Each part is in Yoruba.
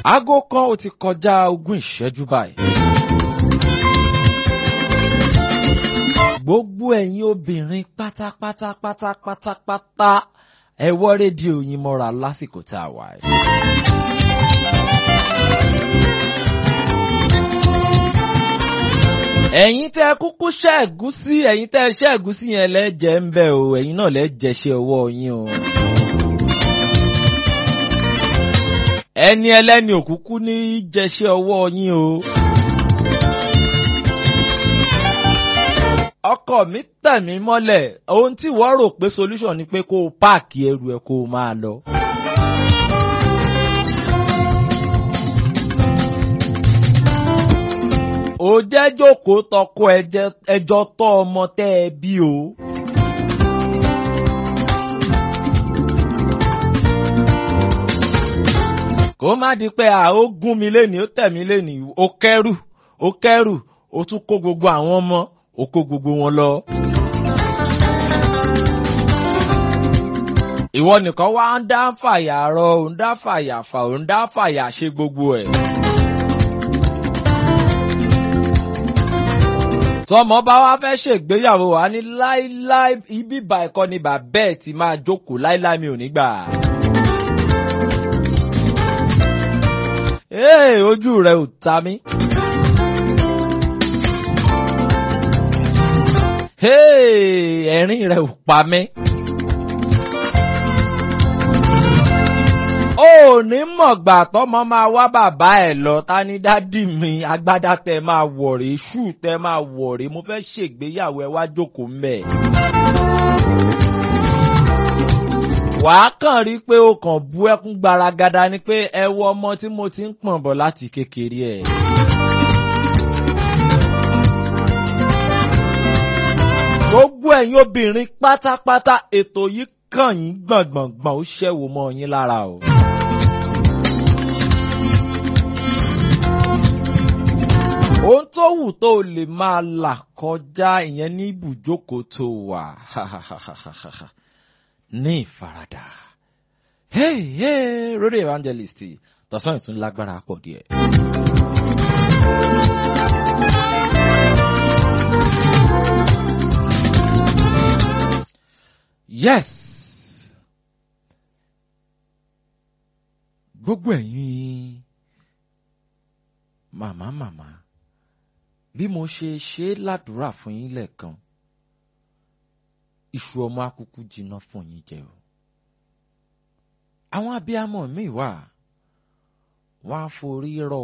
aago kan ó ti kọjá ogún ìṣẹ́jú báyìí. gbogbo ẹ̀yin obìnrin pátápátá pátápátá pátá ẹ wọ́ rédíò yín mọ́ra lásìkò tá a wà yìí. ẹ̀yin tẹ́ kúkú ṣẹ́ ẹ̀gúsí ẹ̀yin tẹ́ ṣẹ́ ẹ̀gúsí yẹn lẹ́jẹ̀ ń bẹ̀ o ẹ̀yin náà lẹ́jẹ̀ ṣe ọwọ́ yín o. ẹni ẹlẹ́ni òkúkú ní jẹṣẹ́ ọwọ́ yín o. ọkọ mi tẹ̀ mí mọ́lẹ̀ ohun tí wọ́n rò pé solution ni pé kó o páàkì ẹrù ẹ kó o máa lọ. ó jẹ́ jókòó tọkọ ẹjọ́ tọ́ ọmọ tẹ́ ẹ bí o. kó má di pé à ó gún mi lénìí ó tẹ̀ mí lénìí ó kẹ́rù ó kẹ́rù ó tún kó gbogbo àwọn ọmọ ó kó gbogbo wọn lọ. ìwọ nìkan wá ń dá fàyà rọ ò ń dá fàyà fà ò ń dá fàyà ṣe gbogbo ẹ̀. tọmọ bá wá fẹ́ ṣègbéyàwó wa ní láíláí ibi ìbà ẹ̀kọ́ ni bàbá ẹ̀ ti máa jókòó láíláí mi ò ní gbà. Ee, ojú rẹ̀ ò ta mí. Hey, ẹ̀rín rẹ̀ ò pa mí. ó ní mọ̀gbà tọ́mọ máa wá bàbá ẹ̀ lọ ta ní dádì mi agbádá tẹ máa wọ̀rẹ́ ṣù tẹ máa wọ̀rẹ́ mo fẹ́ ṣègbéyàwó ẹ wá jókòó mbẹ̀. wàá kàn rí pé o kàn bú ẹkún gbaragada ni pé ẹ wo ọmọ tí mo ti ń pọ̀n bọ̀ láti kékeré ẹ̀. gbogbo ẹ̀yin obìnrin pátápátá ètò yìí kàn yín gbọ̀ngbọ̀ngbọ̀n ó ṣẹ́wó mọ́ yín lára o. ohun tó wù tó o lè máa là kọjá ìyẹn ní ibùjókòó tó wà ní ìfaradà. hey hey radio evangelist tọ̀sán ìtún lágbára pọ̀ díẹ̀. yes gbogbo ẹ̀yin màmá màmá bí mo ṣe ṣe ládùúrà fún yín lẹ́ẹ̀kan iṣu ọmọ akúkú jiná fún yín jẹ o àwọn abiyamọ míì wà wọn á forí rọ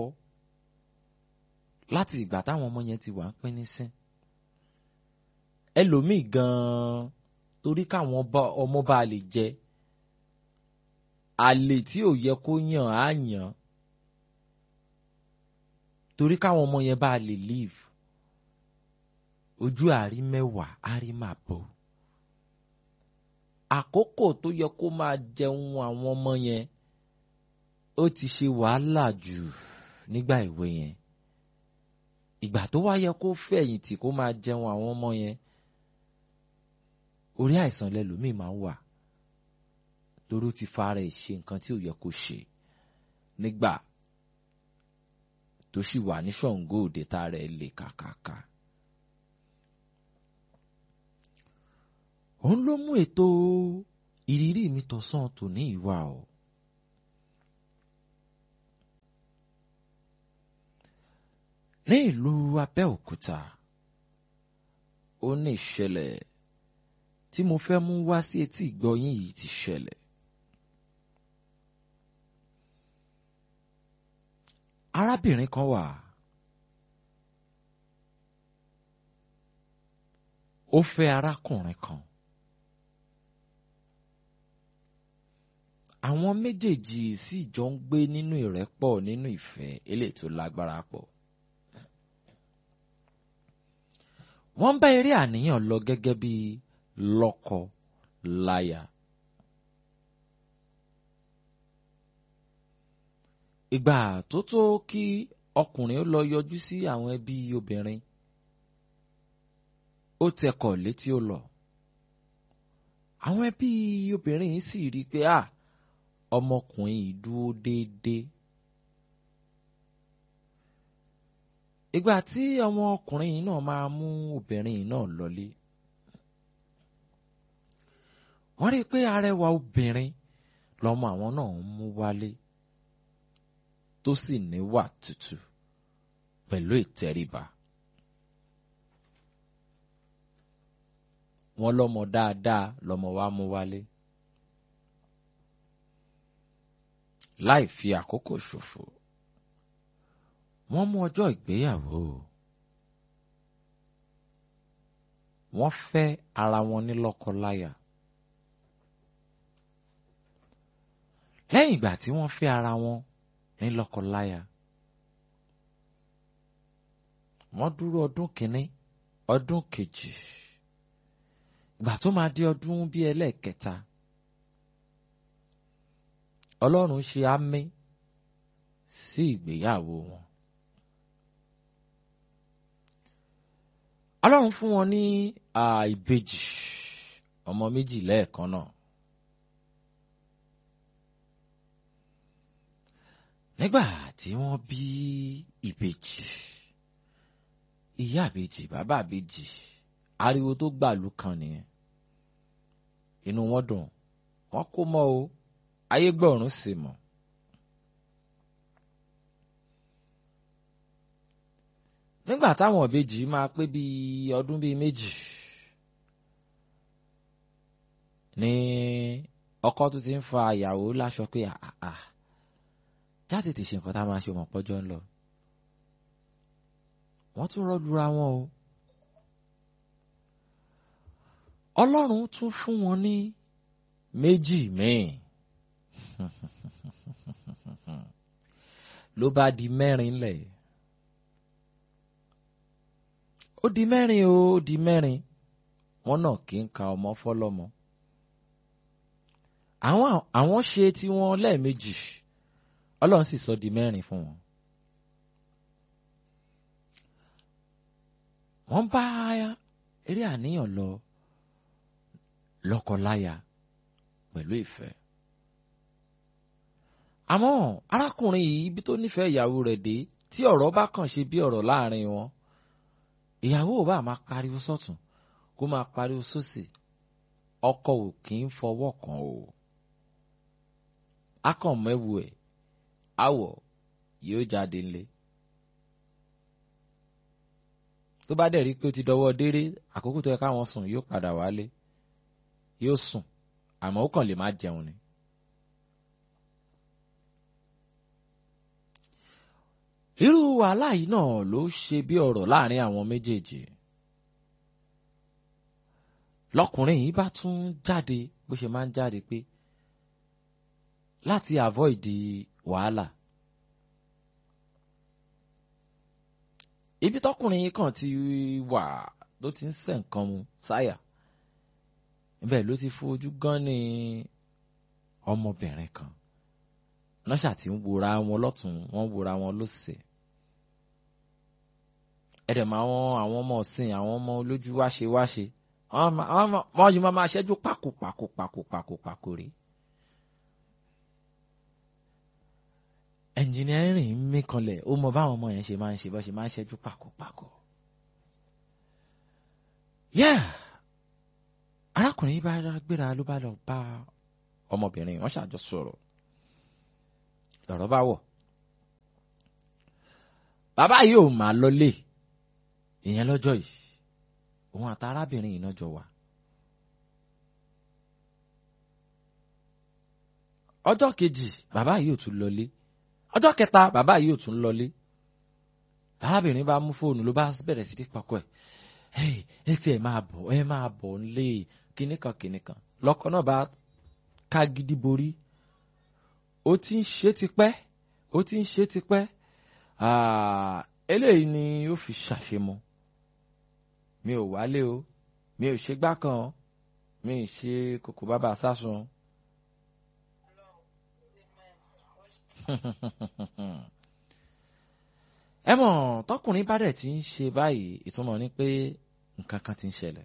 láti ìgbà táwọn ọmọ yẹn ti wà ń pín nísìn ẹlòmíì gan-an torí káwọn ọmọ bá lè jẹ àlè tí ò yẹ kó yàn á yàn torí káwọn ọmọ yẹn bá lè live ojú àrí mẹ́wàá àrí máa bọ̀ àkókò tó yẹ kó máa jẹun àwọn ọmọ yẹn ó ti ṣe wàhálà jù nígbà ìwé yẹn ìgbà tó wá yẹ kó fẹ̀yìntì kó máa jẹun àwọn ọmọ yẹn orí àìsàn lẹlòmíì máa ń wà torí ó ti fara ẹ̀ ṣe nǹkan tí ò yẹ kó ṣe nígbà tó sì wà ní ṣọ̀ǹgó òde tá rẹ̀ lè kàkàkà. òun ló mú ètò ìrírí mi tọ̀sán tòní ìwà o. ní ìlú Abẹ́òkúta ó ní ìṣẹ̀lẹ̀ tí mo fẹ́ mú wá sí etí ìgbọ́yín yìí ti ṣẹlẹ̀. arábìnrin kan wà ó fẹ́ arákùnrin kan àwọn méjèèjì sì jọ ń gbé nínú ìrẹ́pọ̀ nínú ìfẹ́ eléyìí tó lágbára pọ̀ wọ́n ń bá eré àníyàn lọ gẹ́gẹ́ bí lọ́kọ láya. ìgbà tó tó kí ọkùnrin ó lọ yọjú sí àwọn ẹbí obìnrin ó tẹkọ̀ létí ó lọ àwọn ẹbí obìnrin yìí sì rí i pé à ọmọkùnrin yìí dúró déédéé ìgbà tí ọmọ ọkùnrin yìí náà máa mú obìnrin yìí náà lọlé wọ́n rí i pé arẹwà obìnrin lọmọ àwọn náà ń mú wálé tó sì níwà tútù pẹ̀lú ìtẹríba. wọ́n lọ́mọ dáadáa lọ́mọ wa mú wálé. láì fi àkókò ṣòfò wọ́n mú ọjọ́ ìgbéyàwó wọ́n fẹ́ ara wọn ní lọ́kọláya. lẹ́yìn ìgbà tí wọ́n fẹ́ ara wọn ní lọ́kọláya wọ́n dúró ọdún kìíní ọdún kejì ìgbà tó máa di ọdún bíi ẹlẹ́ẹ̀kẹta ọlọ́run ṣe àmì sí ìgbéyàwó wọn. ọlọ́run fún wọn ní ìbejì ọmọ méjì lẹ́ẹ̀kan náà. nígbà tí wọ́n bí ìbejì ìyá ìbejì bàbá ìbejì ariwo tó gbàlú kan nìyẹn inú wọn dùn wọ́n kó mọ́ o ayé gbọ̀rún sì mọ̀. nígbà táwọn ìbejì máa pé bíi ọdún bíi méjì ní ọkọ tó ti ń fa ìyàwó láṣọ pé àà jáde ti ṣe nǹkan tá a máa ṣe mọ̀ pọ́jọ́ ń lọ. wọ́n tún rọ́lura wọn o. ọlọ́run tún fún wọn ní méjì míì. ló bá di mẹ́rin lẹ̀. ó di mẹ́rin o ó di mẹ́rin wọ́n náà kì í ka ọmọ fọ́lọ́mọ. àwọn àwọn ṣe tiwọn lẹ́ẹ̀mejì ọlọ́run sì sọ di mẹ́rin fún wọn. wọ́n bá eré àníyàn lọ lọ́kọláya pẹ̀lú ìfẹ́. àmọ́ arákùnrin yìí ibi tó nífẹ̀ẹ́ ìyàwó rẹ̀ dé tí ọ̀rọ̀ bá kàn ṣe bí ọ̀rọ̀ láàrin wọn ìyàwó ò bá máa pariwo sọ́tún kó máa pariwo sósì ọkọ ò kì í fọwọ́ kàn o. akọ̀mẹ́wu ẹ̀ àwọ̀ yóò jáde ńlẹ̀. tó bá dẹ̀ rí pé ó ti dọwọ́ déré àkókò tó yẹ káwọn sùn yóò padà wálé yóò sùn àmọ́ ó kàn lè má jẹun ni. irú wàhálà yìí náà ló ṣe bí ọ̀rọ̀ láàrin àwọn méjèèjì. lọkùnrin yìí bá tún jáde bó ṣe máa ń jáde pé láti avoid wàhálà. ibi tọkùnrin yìí kàn ti wà ló ti ń sẹ̀ nǹkan mu sáyà bẹ́ẹ̀ ló ti fojú gan ní ọmọbìnrin kan nọ́ṣà tí ń wòra wọn lọ́tún wọ́n wòra wọn lọ́sẹ̀ ẹ̀dẹ̀ máa wọn àwọn ọmọ ọ̀sìn àwọn ọmọ olójú wáṣe wáṣe wọ́n yìí máa máa ṣẹ́jú pàkó pàkó pàkó pàkó pàkó rí. ẹnjìnìárìn ń mí kanlẹ̀ ó mọ báwọn ọmọ yẹn ṣe máa ń ṣe bó ṣe máa ń ṣẹ́jú pàkó pàkó. yeah arákùnrin yìí bá gbéra ló bá lọ bá ọmọbìnrin wọn ṣàjọ sọ̀rọ̀ lọ̀rọ̀ bá wọ̀ bàbá yìí ò máa lọlé ìyẹn lọ́jọ́ yìí òun àti arábìnrin yìí náà jọ wà. ọjọ́ kejì bàbá yìí ò tún lọlé ọjọ́ kẹta bàbá yìí ò tún lọlé arábìnrin bá mú fóònù ló bá bẹ̀rẹ̀ sí ní pakọ́ ẹ̀ ẹ tí ẹ máa bọ̀ ẹ máa bọ̀ nílé kìnnìkan kìnnìkan lọ́kọ náà bá ká gidi borí ó ti ń ṣe tipẹ́ ó ti ń ṣe tipẹ́ eléyìí ni ó fi ṣàṣemọ mi ò wálé o mi ò ṣe gbá kan mi ò ṣe kòkò bàbá sásun. ẹ mọ̀ tọkùnrin bá dẹ̀ ti ń ṣe báyìí ìtumọ̀ ni pé nǹkan kan ti ń ṣẹlẹ̀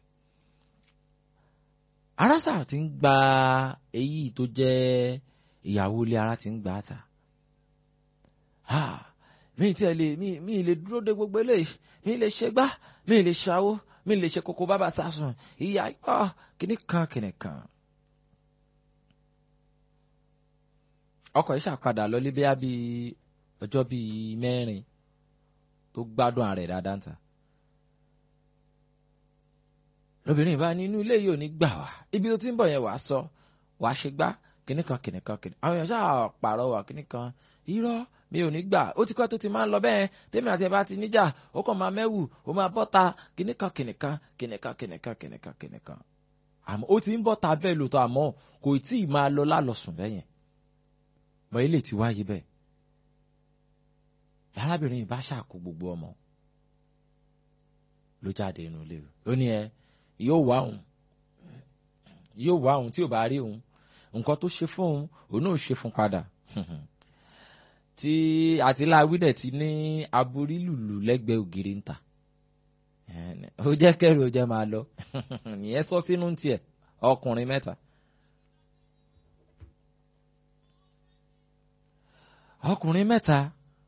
arásà ti ń gba èyí tó jẹ́ ìyàwó ilé ara ti ń gbà á ta mi tiẹ̀ lè mi mi lè dúró de gbogbo eléyìí mi lè ṣe gbá mi lè ṣàwó mi lè ṣe kókó bàbá sásùn ìyá ọ kìnnì kan kìnnì kan. ọkọ̀ yìí ṣàpadà lọlé bíyà bíi ọjọ́ bíi mẹ́rin tó gbádùn ààrẹ dáadáa ta. lóbìnrin bá ní inú ilé yìí ò ní gbà wá ibi tó ti ń bọ̀ yẹn wàá sọ wàá ṣe gbá kìnnì kan kìnnì kan kìnnì àwọn èèyàn ṣáà pààrọ̀ wà kìnnì kan irọ́ mi ò ní gbà ó ti kọ́ tó ti máa ń lọ bẹ́ẹ̀ tèmi àti ẹ bá ti níjà ó kàn máa mẹ́wù ó máa bọ́ta kìnnìkan kìnnìkan kìnnìkan kìnnìkan kìnnìkan kìnnìkan àmọ́ ó ti ń bọ́ta bẹ́ẹ̀ lóòótọ́ àmọ́ kò tí ì máa lọ lálọ́sùn bẹ́yẹn mọ ilé ti wáyé bẹ́ẹ̀ arábìnrin yìí bá ṣàkó gbogbo ọmọ ló jáde inú ilé ó ní ẹ yóò wá òun yóò wá òun tí ò bá rí òun nǹkan tó ṣe fún òun òun náà ṣe fún padà tí àtìláwí dẹ̀ ti ní aborí lùlù lẹ́gbẹ̀ẹ́ ògiri ń ta ó jẹ́ kẹ́rù ó jẹ́ máa lọ nìyẹn sọ sínú tiẹ̀ ọkùnrin mẹ́ta. ọkùnrin mẹ́ta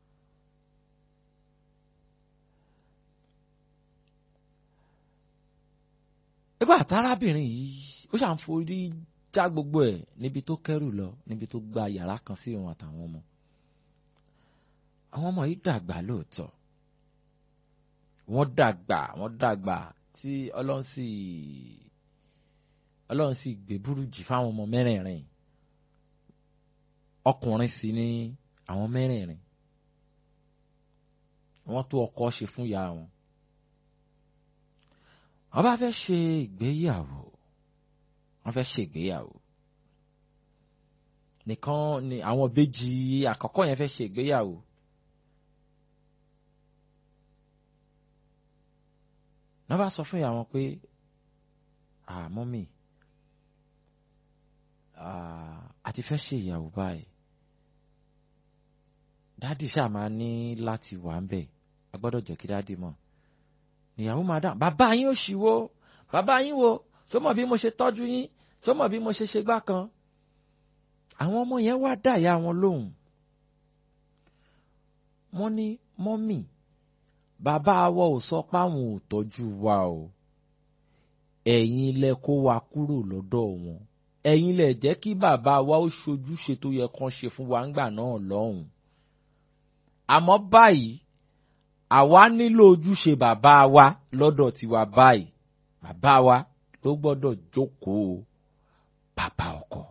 nígbà tárábìnrin yìí ó ṣàn forí já gbogbo ẹ̀ níbi tó kẹ́rù lọ níbi tó gba yàrá kan sí òun àtàwọn ọmọ àwọn ọmọ yìí dàgbà lóòótọ́ wọ́n dàgbà wọ́n dàgbà tí ọlọ́run sì ọlọ́run sì gbé burújì fáwọn ọmọ mẹ́rẹ̀ẹ̀rin ọkùnrin sì ni àwọn mẹ́rẹ̀ẹ̀rin wọ́n tó ọkọ ṣe fún ìyá wọn wọ́n bá fẹ́ ṣe ìgbéyàwó wọ́n fẹ́ ṣe ìgbéyàwó nìkan ni àwọn ìbejì àkọ́kọ́ yẹn fẹ́ ṣe ìgbéyàwó wọ́n bá sọ fún ìyá wọn pé mọ́mì àti fẹ́ ṣe ìyàwó báyìí dádì ṣáà máa ní láti wà ń bẹ̀ a gbọ́dọ̀ jẹ́ kí dádì mọ̀ ìyàwó máa dà bàbá yín ò ṣì wo bàbá yín wo ṣó mọ̀ bí mo ṣe tọ́jú yín ṣó mọ̀ bí mo ṣe ṣe gbá kan àwọn ọmọ yẹn wá dá ìyá wọn lóhùn wọ́n ní mọ́mì bàbá wa ò sọ páwọn ò tọ́jú wa o ẹ̀yin lẹ kó wa kúrò lọ́dọ̀ wọn ẹ̀yin lẹ jẹ́ kí bàbá wa ó ṣojúṣe tó yẹ kán ṣe fún wa ńgbà náà lọ́hùn àmọ́ báyìí àwa nílò ojúṣe bàbá wa lọ́dọ̀ tiwa báyìí bàbá wa ló gbọ́dọ̀ jókòó bàbá ọkọ.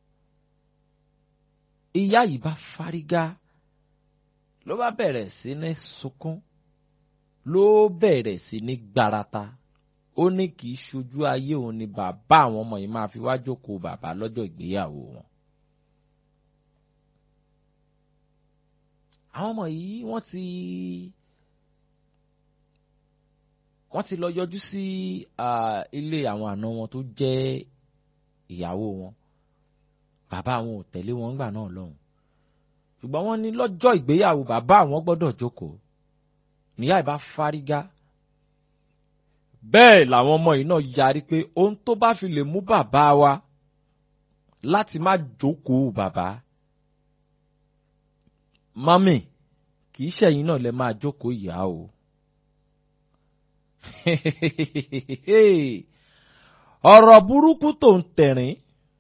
ìyá yìí bá fárígá ló bá bẹ̀rẹ̀ sí ní sunkún ló bẹ̀rẹ̀ sí ní gbarata ó ní kì í ṣojú ayé òun ni bàbá àwọn ọmọ yìí máa fi wá jókòó bàbá lọ́jọ́ ìgbéyàwó wọn. àwọn ọmọ yìí wọ́n ti wọ́n ti lọ yọjú sí ilé àwọn àna wọn tó jẹ́ ìyàwó wọn bàbá àwọn ò tẹ̀lé wọn gbà náà lọ́hùn ṣùgbọ́n wọ́n ní lọ́jọ́ ìgbéyàwó bàbá àwọn gbọ́dọ̀ jókòó níyà ìbá fárígá bẹ́ẹ̀ làwọn ọmọ yìí náà yarí pé ohun tó bá fi lè mú bàbá wa láti má jókòó bàbá mami kì í ṣẹ̀yìn náà lẹ máa jókòó ìyá o. ọ̀rọ̀ burúkú tó ń tẹ̀rín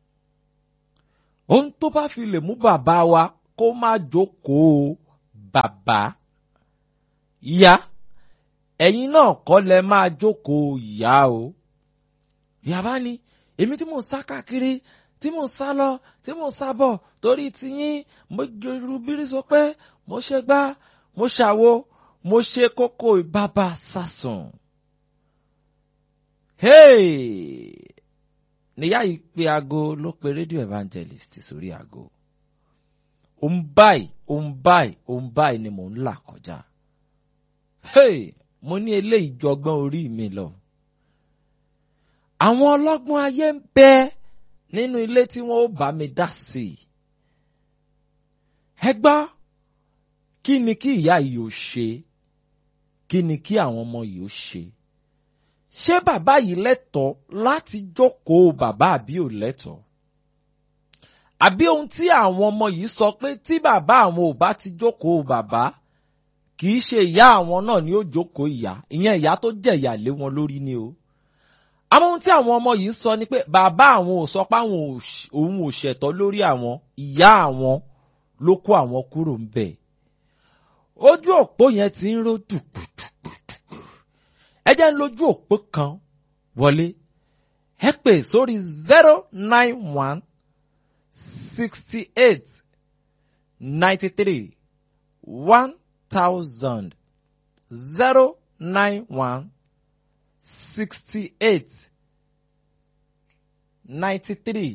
ohun tó bá fi lè mú bàbá wa kó má jókòó bàbá ìyá ẹ̀yin náà kọ́ lẹ máa jókòó ìyá o. ìyá bá ní èmi tí mò ń sá káàkiri tí mò ń sá lọ tí mò ń sá bọ̀ torí tiyín mo gbèrú bírí sọ pé mo ṣe gbá mo ṣàwo mo ṣe kókó ìbábà sásùn. níyà yìí pe aago ló pe rédíò evangelist sórí aago. òun báyìí òun báyìí òun báyìí ni mò ń là kọjá. mo ní eléyìí jọgbọ́n orí mi lọ. àwọn ọlọ́gbọ́n ayé ń bẹ́ẹ̀ nínú ilé tí wọ́n ó bá mi dá sí i. ẹ gbọ́ kí ni kí ìyá yìí ó ṣe kí ni kí àwọn ọmọ yìí ó ṣe. ṣé bàbá yìí lẹ́tọ̀ọ́ láti jókòó bàbá àbí ò lẹ́tọ̀ọ́? àbí ohun tí àwọn ọmọ yìí sọ pé tí bàbá àwọn ò bá ti jókòó bàbá kì í ṣe ìyá àwọn náà ni ó jókòó ìyá ìyẹn ìyá tó jẹ̀yà lé wọn lórí ni o àmọ́ ohun tí àwọn ọmọ yìí ń sọ ni pé bàbá àwọn ò sọ pé àwọn òun ò ṣẹ̀tọ́ lórí àwọn ìyá àwọn ló kó àwọn kúrò ń bẹ̀ ojú òpó yẹn ti ń ró dùpùdùpùdùpù ẹ jẹ́ ń lójú òpó kan wọlé ẹ pè sórí zero nine one sixty eight ninety three one thousand zero nine one sixty eight ninety three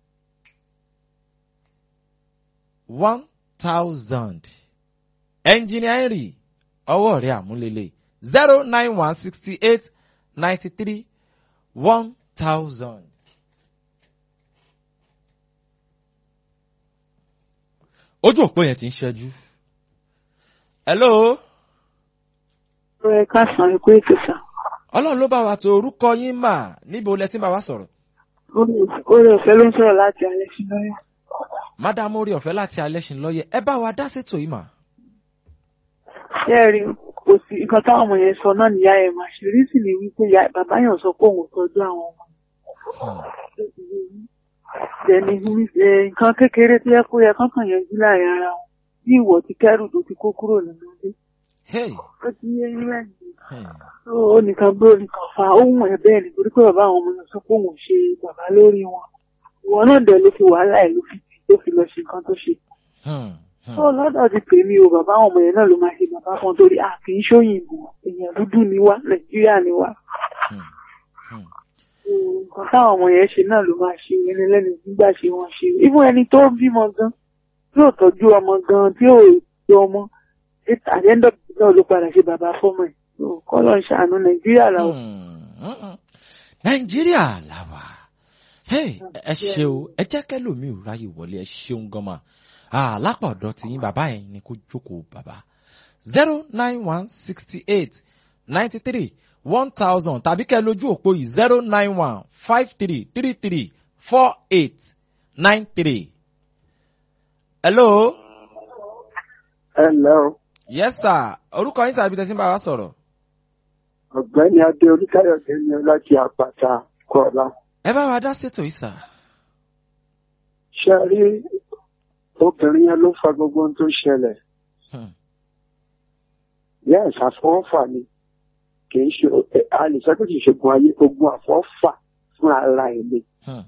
one thousand engineer henry ọwọ́ rẹ̀ àmúlélẹ̀ zero nine one sixty eight ninety three one thousand. ojú òpó yẹn ti ń ṣẹ́jú. hello. ẹ káàsán ẹ kú ètò sá. ọlọ́run ló bá wa tó orúkọ yín mà níbo lẹ ti ń bá wa sọ̀rọ̀. orí ọ̀fẹ́ ló ń sọ̀rọ̀ láti alẹ́ sí lọ́yẹ̀. mádàmú orí ọ̀fẹ́ láti alẹ́ sí lọ́yẹ̀ ẹ bá wa dá sétò yìí mà. ṣé ẹ rí kò sí nǹkan táwọn ọmọ yẹn sọ náà níyà ẹ̀ máa ṣe rí sì ní wípé bàbá yẹn sọ pé òun tọ́jú àwọn ọmọ dẹni nǹkan kékeré tó yẹ kó yẹ kánkàn yanjú láàrin ara wọn bí ìwọ ti kẹrù tó ti kó kúrò nínú ilé. ó ti yé yín lẹ́yìn. ó nìkan gbé nìkan fa ohun ẹ̀ bẹ́ẹ̀ nítorí pé bàbá àwọn ọmọ yẹn sọ pé òun ṣe bàbá lórí wọn. ìwọ náà dẹ̀ ló fi wàhálà ẹ̀ ló fi tì tó fi lọ ṣe nǹkan tó ṣe. ó lọ́dọ̀ ti pè mí o bàbá àwọn ọmọ yẹn náà ló máa ṣe bàbá kan torí a kì í ṣóyìnbó èèyàn dúdú ni wá nàìjíríà ni wá nǹkan táwọn ọmọ yẹn ṣe náà ló máa ṣe ẹni lẹ́nu nígbà ṣe wọ́n ṣe even ẹni tó bímọ gan tí ò tọ́jú ọmọ gan tí ò tọ́ ọmọ àdéhùn náà ló padà ṣe bàbá fọ́mọ ẹ̀ kọ́ ló ń ṣàánú nàìjíríà làwọ̀. nàìjíríà làwà ẹ ṣe o ẹ jẹ́ kẹ́lòmíì ò ráyè wọlé ẹ ṣeun gan ma lápá ọ̀dọ́ tí yín bàbá yẹn ni kó jókòó bàbá zero nine one sixty eight ninety three one thousand tàbí kẹ́ lójú òpó yìí zero nine one five three three three four eight nine three. hello. hello. yes sir orúkọ yín tàbí tẹ̀sí ń bá wa sọ̀rọ̀. ọ̀gbẹ́ni adé oníkàyọ̀dé ni láti àpáta kọ́lá. ẹ bá wa dá sétò yìí sà. ṣe rí obìnrin yẹn ló fa gbogbo ohun tó ṣẹlẹ̀. yes àfọwọ́fà ni kìí ṣe a lè sọ pé kìí ṣe gun ayé ogun àfọ́fà fún ara ẹ̀ ni.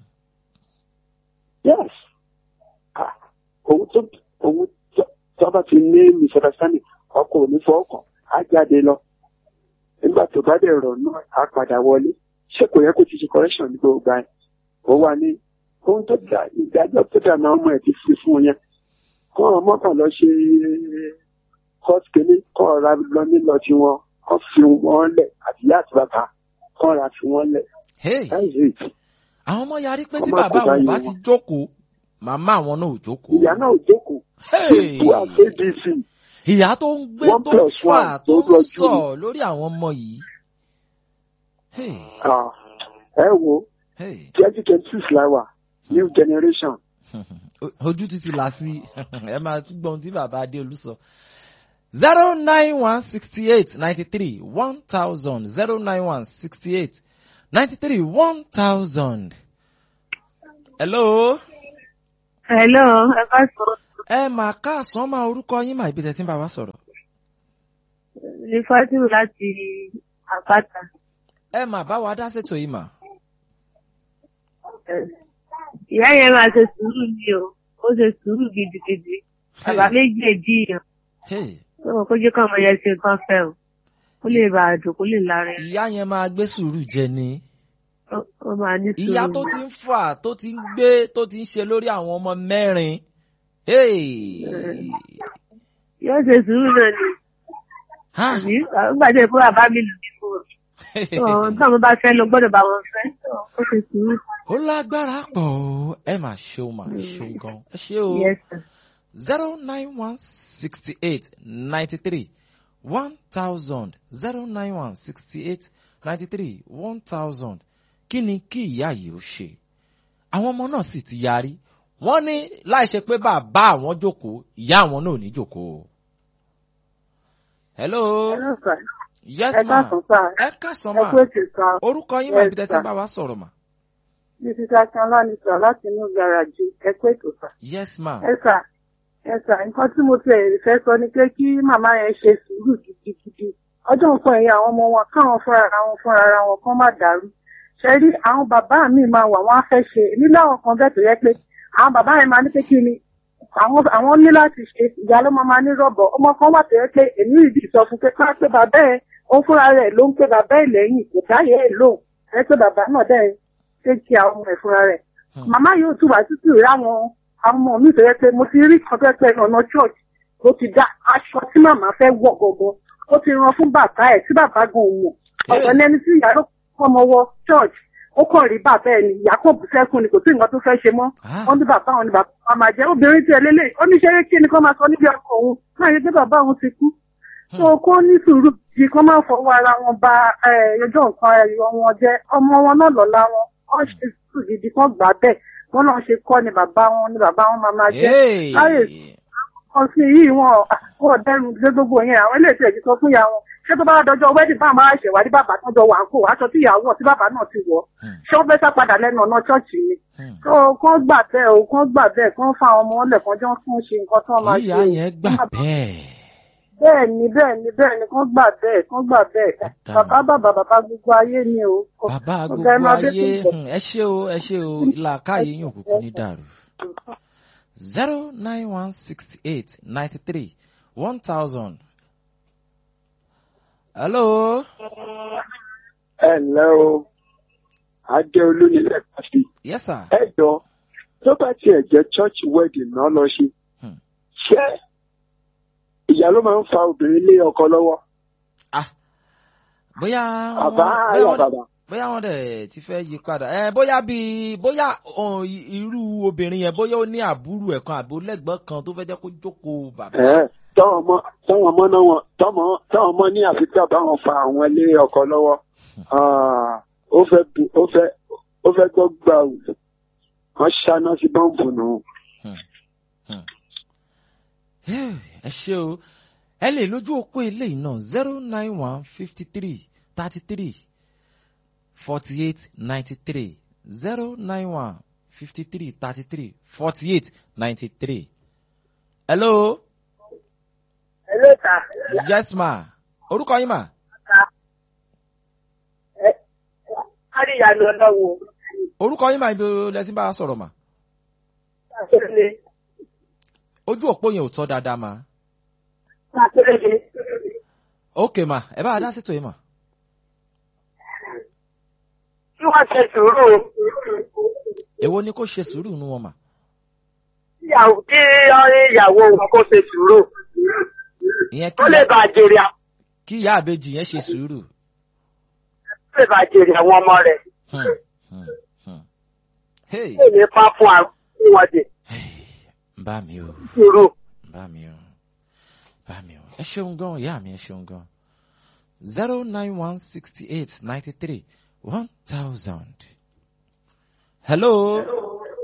yes òun tó òun tó bá ti ní misunderstanding ọkọ ò ní fọwọ́kàn á jáde lọ nígbà tó bá dẹ̀ rọ̀ náà á padà wọlé ṣé kò yẹ kó ti ṣe correction ní gbogbo ẹ̀ ó wà ní ohun tó dá ìdájọ́ tó dà náà ọmọ ẹ̀ ti fi fún yẹn kọ́ ọmọ kan lọ ṣe court kìíní kọ́ ọ̀rá lọ nílọ tiwọn kọ́ fi wọ́n lẹ̀ àti ìyá àti bàbá kọ́ ra fi wọ́n lẹ̀. àwọn ọmọ yarí pé tí bàbá àwọn bá ti jókòó màmá àwọn náà ò jókòó. ìyá náà ò jókòó. ètò àgbébísì. ìyá tó ń gbé tó ń fà tó ń sọ lórí àwọn ọmọ yìí. ẹ wo twenty twenty six la wà new generation. ojú títí là sí ẹ máa tún gbọ́n tí bàbá adéolú sọ zero nine one sixty eight ninety three one thousand zero nine one sixty eight ninety three one thousand. hello. hello ẹ bá sọ. ẹ mà káàsán máa orúkọ yín mà ibi tẹ̀ tí ń bá wa sọ̀rọ̀. ní fátíwù láti àpáta. ẹ mà bá wa dá ṣètò yìí mà. ìyá yẹn máa ṣe sùúrù ni o ó ṣe sùúrù gidigidi bàbá méjì èjì yàn lọ́wọ́ kó jẹ́ kọ́ ọmọ yẹn ṣe nǹkan fẹ́ o kó lè bá a dùn kó lè lára ẹ̀. ìyá yẹn máa gbé sùúrù jẹ ni. ó máa ní sùúrù. ìyá tó ti ń fà tó ti ń gbé tó ti ń ṣe lórí àwọn ọmọ mẹ́rin. yóò ṣe sùúrù náà ni. àbí nígbà tí èkó bàbá mi lù mí fún ọ. tí àwọn bá fẹ́ lọ gbọ́dọ̀ bá wọn fẹ́ ó ṣe sùúrù. ó lágbára pọ̀ o ẹ máa ṣe o máa ṣe o gan ẹ ṣe o. yes sir zero nine one sixty eight ninety three one thousand zero nine one sixty eight ninety three one thousand kí ni kí ìyá yìí ó ṣe àwọn ọmọ náà sì ti yarí wọ́n ní láì ṣe pé bàbá àwọn jókòó ìyá àwọn náà ò ní jókòó hello Hello, sir. yes ẹ ma káàsán sá ẹ kásán ẹ ma kú ètò sá orúkọ yín mà Yes, ibi tẹ́ ti sir. ń bá wa sọ̀rọ̀ mà mrs akínọlá ni sọ láti inú gàràjì ẹ kú ètò sá. yes ma ẹ sà ẹ sà nǹkan tí mo ti fẹ́ sọ ni pé kí màmá yẹn ṣe sùúrù gidigidi ọjọ́ nǹkan ẹ̀yìn àwọn ọmọ wọn káwọn fúnra ara wọn fúnra ara wọn kán má dàrú ṣe rí àwọn bàbá mi máa wà wọ́n á fẹ́ ṣe èmi láwọn kan bẹ́ẹ̀ tó yẹ pé àwọn bàbá yẹn máa ní pé kí ni àwọn àwọn ní láti ṣe ìyá ló máa máa ní rọ̀bọ̀ ọmọ kan wà tó yẹ pé èmi ìdí sọ fún pé ká pé bàbá ẹ̀ ó fúnra rẹ̀ ló ń pé bàbá ẹ̀ lẹ́yìn kò dáyẹ̀ ẹ̀ lóhùn ẹ pé bàbá náà dẹ̀ ṣe kí àwọn ọmọ ẹ̀ fúnra rẹ̀ Hmm. màmá yóò tún wá títí rí àwọn àwọn ọmọ mi fẹ́ pé mo ti rí kan fẹ́ pé ọ̀nà church ló ti dá aṣọ tí màmá fẹ́ wọ̀ gọ̀gọ̀ ó ti rán fún bàbá ẹ̀ tí bàbá gan ò mọ̀ ọ̀rọ̀ lẹni tí ìyá ló kọ́ ọmọ wọ church ó kàn rí bàbá ẹ̀ ni ìyá kò bú sẹ́kùn ni kò sí nǹkan tó fẹ́ ṣe mọ́ Ah. wọ́n ní bàbá òun ni bàbá wa máa jẹ́ obìnrin tí ẹ lélẹ̀ ó ní ṣeré kí ni kó máa sọ níbi ọkọ òun náà yẹ pé bàbá òun ti kú tó kó ní sùúrù kí kó máa fọwọ́ ara wọn ba eh, ọjọ́ nǹkan ẹ̀yọ wọn jẹ́ ọmọ wọn náà lọ́la wọn wọ́n ṣe sùúrù gidi kan gbà bẹ́ẹ̀ wọ́n náà ṣe kọ́ ni bàbá wọn ni bàbá wọn máa máa jẹ́ Hey. láyè kan sí yìí wọn wọn dẹrù gbé gbogbo yẹn àwọn ilé ìtẹ̀jú sọ fún ìyá wọn ṣé tó bá dọjọ́ wẹ́dì bá máa ṣèwádìí bàbá tó jọ wà ń kó aṣọ tí ìyàwó tí bàbá náà ti wọ̀ Hmm. ṣé wọ́n fẹ́ sá padà lẹ́nu ọ̀nà ṣọ́ọ̀ṣì ni Hmm. tó kán gbà bẹ́ẹ̀ o kán gbà bẹ́ẹ̀ kán fa àwọn ọmọ ọlẹ̀ kan jọ fún ṣe nǹkan tó máa ṣe ìyá yẹn gbà bẹ́ẹ̀ bẹ́ẹ̀ ni bẹ́ẹ̀ ni bẹ́ẹ̀ ni kán gbà bẹ́ẹ̀ kán gbà bẹ́ẹ̀ Dáa. bàbá bàbá bàbá gbogbo ayé ni o. bàbá Ọ̀gá gbogbo ẹ máa dé ayé fún hmm, ẹ ṣé o ẹ ṣé o làákàyè yín òkùnkùn ní dàrú. zero nine one sixty eight ninety three one thousand. hello. ẹ ǹlẹ́ o adéolú nílẹ̀ kàfí yes sir. ẹ jọ tó bá tiẹ̀ jẹ́ church wedding náà lọ ṣe Hmm. ṣé ìyá ló máa ń fa obìnrin lé ọkọ lọ́wọ́ ah bóyá àbá wọn- bóyá àyà wọn bàbá bóyá wọn dẹ̀ ti fẹ́ yí padà ẹ bóyá bíi bóyá ọ̀, i- irú obìnrin yẹn bóyá ó ní àbúrò ẹ̀ kan àbí lẹ́gbọ́n kan tó fẹ́ jẹ́ kó jókòó bàbá. ẹ táwọn ọmọ táwọn ọmọ náà wọn tọmọ táwọn ọmọ ní àfikún àbáwọn fa àwọn lé ọkọ lọ́wọ́ Ah, ó fẹ́ bu- ó fẹ́ ó fẹ́ gbọ́ gbà wù wọ́n ṣáná sí bọ́ǹbù nù. ẹ ṣé o ẹ lè lójú òpó eléyìí náà zero nine one fifty three thirty three forty eight ninety three zero nine one fifty three thirty three forty eight ninety three. hello ẹ ló ta yes ma orúkọ yín ma kárí ìyanu ọlọ́wọ́ orúkọ yín ma ibi lẹ́sìn bá a sọ̀rọ̀ ma àtẹ̀lé ojú òpó yẹn ò tọ́ dáadáa ma àtẹ̀lé ok ma ẹ bá a dá sítò yín ma. kí wọ́n ṣe sùúrù èwo ni kó ṣe sùúrù nu wọn ma. ìyàwó kí ọ̀rẹ́ ìyàwó wọn kó ṣe sùúrù ìyẹn ó kí lè ìyá- bá jèrè àwọn kí ìyá àbejì yẹn ṣe sùúrù. ó lè bá jèrè àwọn ọmọ rẹ̀ Hmm, hmm, hmm. hey ó lè pa fún àwọn wọn dè bá mi o. sùúrù. bá mi o bá mi o ẹ ṣeun gan ìyá mi ẹ ṣeun gan zero nine one sixty eight ninety three one thousand. hello.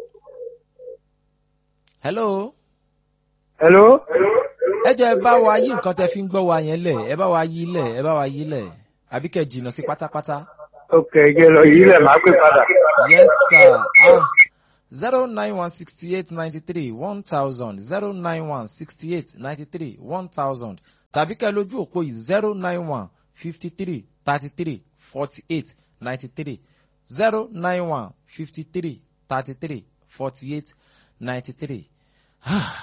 hello. Hello? ẹ jẹ́ ẹ bá wa yí nǹkan tẹ́ fi ń gbọ́ wa yẹn lẹ̀ ẹ bá wa yí lẹ̀ ẹ bá wa yí lẹ̀ àbí kẹ́ jìnnà sí pátápátá. Ok, jẹ́ lọ yìí lẹ̀ máa pè padà. yes sir ah zero nine one sixty eight ninety three one thousand zero nine one sixty eight ninety three one thousand tàbí kẹ́ lójú òpó yìí zero nine one fifty three thirty three forty eight ninety three zero nine one fifty three thirty three forty eight ninety three.